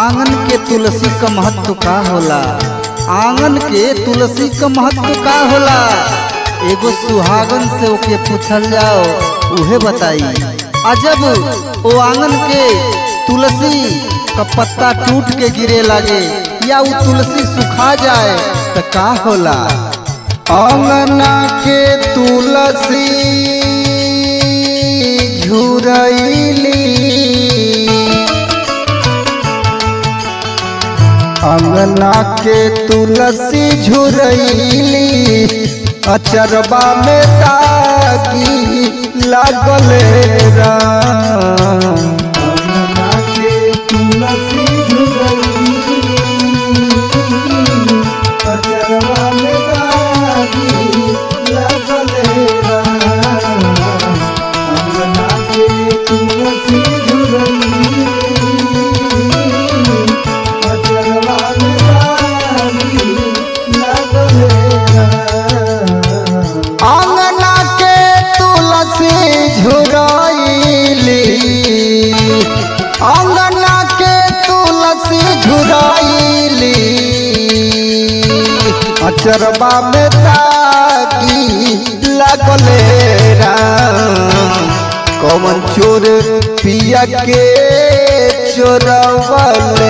आंगन के तुलसी का महत्व का होला आंगन के तुलसी का महत्व का होला एगो सुहागन से ओके पूछल जाओ उहे बताई अजब ओ आंगन के तुलसी का पत्ता टूट के गिरे लागे या वो तुलसी सुखा जाए तो का होला अंगना के तुलसी झुरैली अंगना के तुलसी झुरैली अचरबा में तागी लागल राम अंगना के तुलसी झुरैली अचरबा में तागी लागल राम अंगना के तुलसी झुरैली आंगना के तुलसी झुराइली आंगना के तुलसी झुराइली अचरबा में तागी लगले राम कौन चोर पिया के चोरवले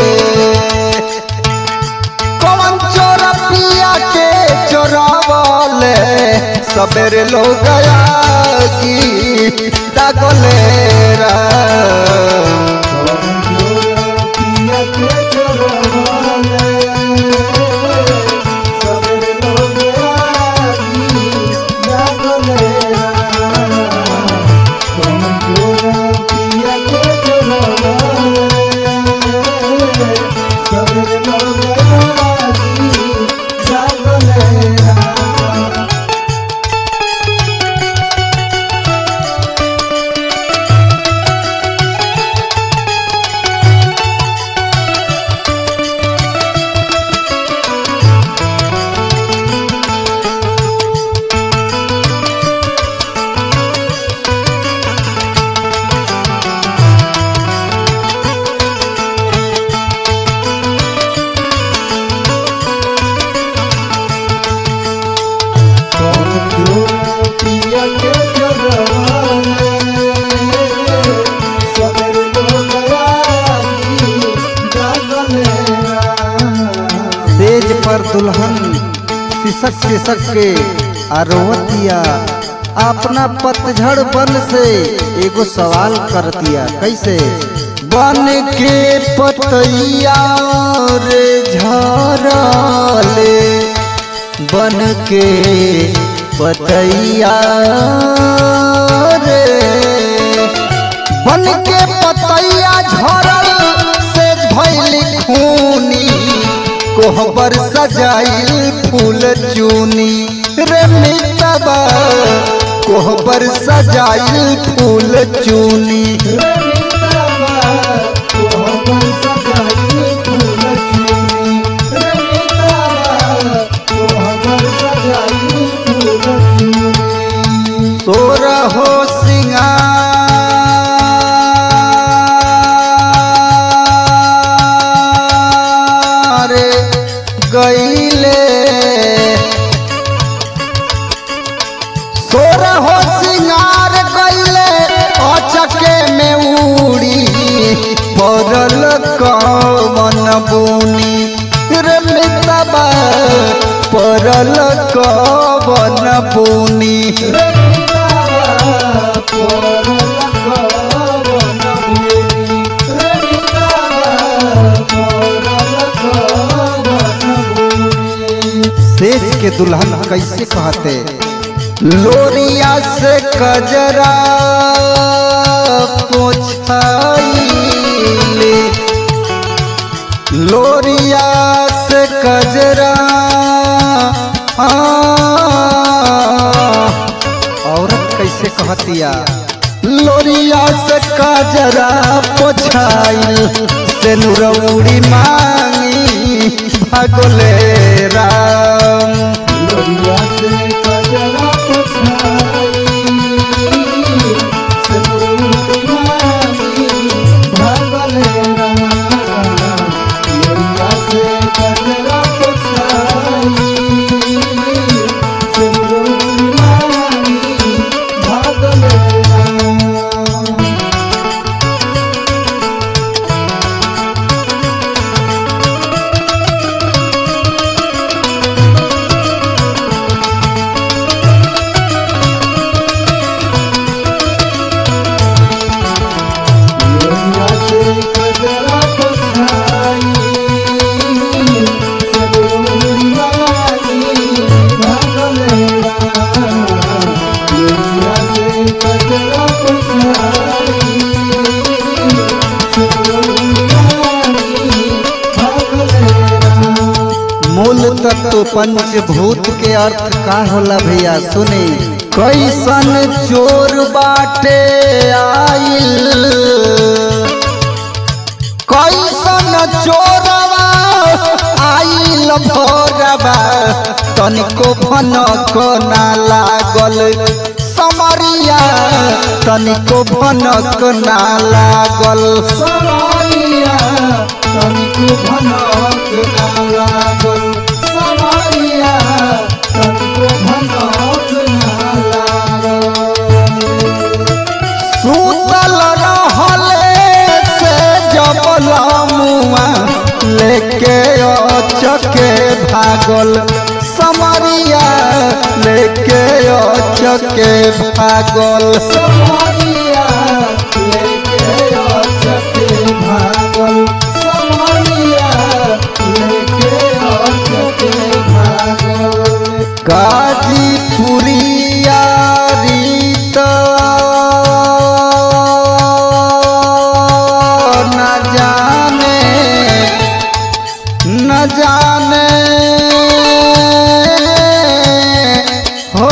कौन चोर पिया के चोरावले सबेरे लोग गया की दागले राम कौन चोर पिया के चोरावले सबेरे लोग गया की दागले राम कौन चोर पिया के चोरावले सबेरे लोग गया की दागले राम सेज पर दुल्हन सिसक सिसक के आरोवतिया अपना पतझड़ बन से एगो सवाल कर दिया कैसे बन के पतैया रे झरले बन के पतैया रे बन के पतैया झरल से भैल खूनी कोहबर सजाइल फूल चूनी रे मितबा कोहबर सजाइल फूल चूनी रे मितबा कोहबर सजाइल फूल चूनी रे मितबा कोहबर सजाइल फूल चूनी सोरा हो सिंगार गईले सोर हो सिंगार गईले अचके में उड़ी पड़ल कवन बुनी रे मितबा पड़ल कवन बुनी रे मितबा पड़ल कवन बुनी रे सेज के दुल्हन कैसे कहते लोरिया से कजरा पोछाइले लोरिया से कजरा आ, औरत कैसे कहतिया लोरिया से कजरा पोछाइल से नुरौड़ी मांगी भगोले राम लोरिया से कजरा पोछाइल से नुरौड़ी मांगी भगोले राम तत्व पंचभूत के अर्थ का होला भैया सुनी कैसन चोर बाटे आइल कैसन चोरवा आइल भोरवा तनिको भनक ना लागल समरिया तनिको भनक ना लागल समरिया तनिको भनक ना लागल समरिया तनिको भनक ना लागल सुतल रहले से जबल मुआ लेके चके भागल समरिया लेके चके भागल समरिया लेके चके भागल समरिया लेके चके भागल गाजीपुरिया रीत न जाने न जाने हो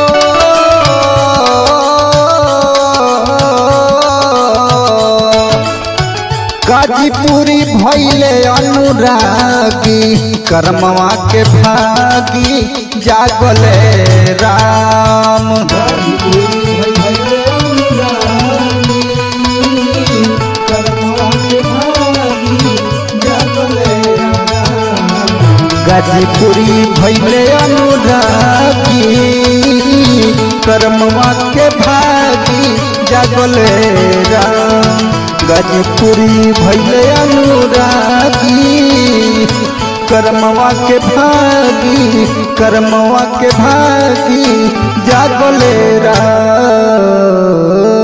गाजीपुरी भैले अनुरागी कर्मवा के भागी जागले राम गाजीपुरी भैले अनुरागी कर्मवा के भागी जागले राम गाजीपुरी भैले अनुरागी कर्मवा के भागी कर्मवा के भागी जागले राम